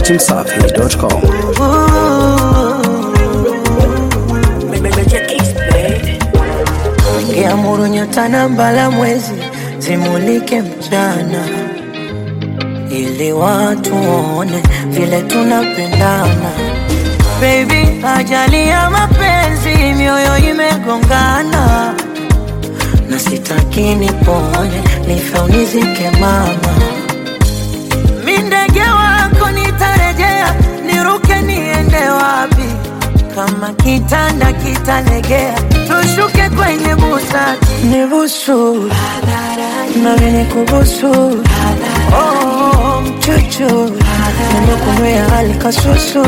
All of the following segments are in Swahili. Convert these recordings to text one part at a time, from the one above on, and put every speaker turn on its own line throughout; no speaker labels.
dachimsafi.com.
Ngeamuru nyota na mbala mwezi zimulike mchana, ili watu waone vile tunapendana. Baby, ajali ya mapenzi, mioyo imegongana, na sitaki nipone, nife unizike mama. Mi ndege wako nitarejea, niruke niende wapi? Kama kitanda kitalegea, tushuke kwenye busati, nibusu nami nikubusu, oh, mchuchu nimekunywea hali kasusu,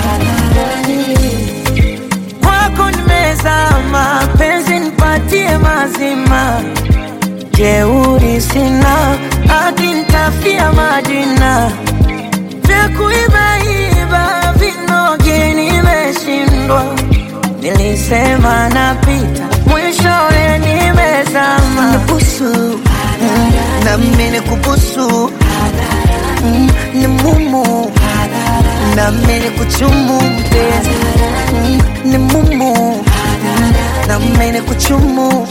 kwako nimezama, penzi nipatie mazima, jeuri sina, hadi nitafia majina vya kuibaiba vinoge nimeshindwa, nilisema napita, mwishowe nimezama.
Nibusu na mimi nikubusu Mm, ni mumu na mimi nikuchumu mpenzi Mm, ni mumu na mimi nikuchumu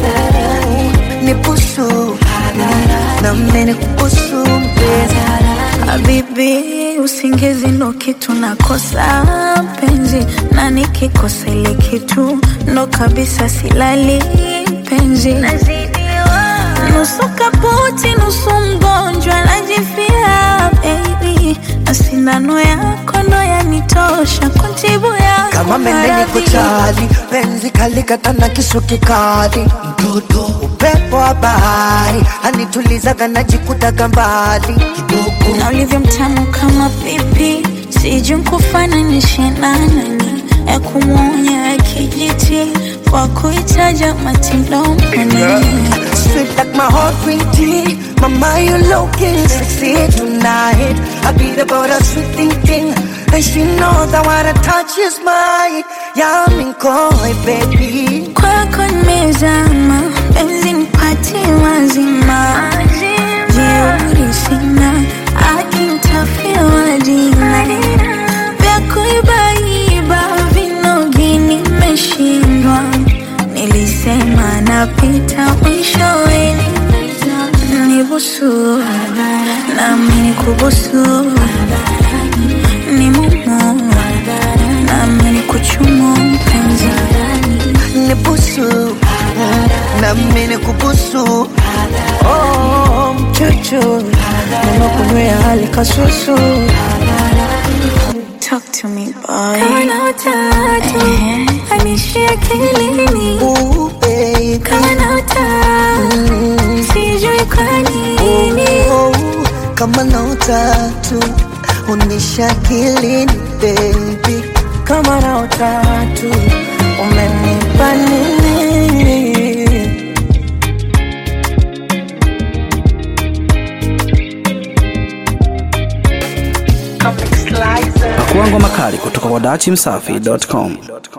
nibusu na mimi nikubusu mpenzi
Habibi, usingizi ndo kitu nakosa penzi, na nikikosa ile kitu ndo kabisa silali penzi. Nusu kaputi, nusu mgonjwa, najifia baby, na sindano yako ndo yanitosha kuntibu yako
kama mende niko
maradhi.
chali penzi kalikata na kisu kikali mtoto upepo wa bahari anitulizaga najikutaga mbali kidogo
na ulivyo mtamu kama pipi, sijui nkufananishe na nani, ya kumwonya ya kijiti kwa kuitaja matindoni
Sweet like my heart green tea Mama you looking sexy tonight I beat about a sweet thing thing And she knows that what I touch is mine Yeah I'm in koi baby
kwako nimezama, penzi nipatie mazima, jeuri sina, akintafia majina vya kuibaiba vinogi nimeshindwa, nilisema napita mwishowe nibusu nami nikubusu ni mumu nami nikuchumu mpenzi
Nibusu Na mimi kubusu
Oh, mchuchu nimekunywea hali kasusu,
Talk to me boy. Kama utatu anishia akilini,
Ooh baby
kama na utatu sijui kwa nini.
oh, Kama na utatu Unisha kilini baby
kama na utatu umenipa nini?
Pakuangwa makali kutoka kwa dachimsafi.com.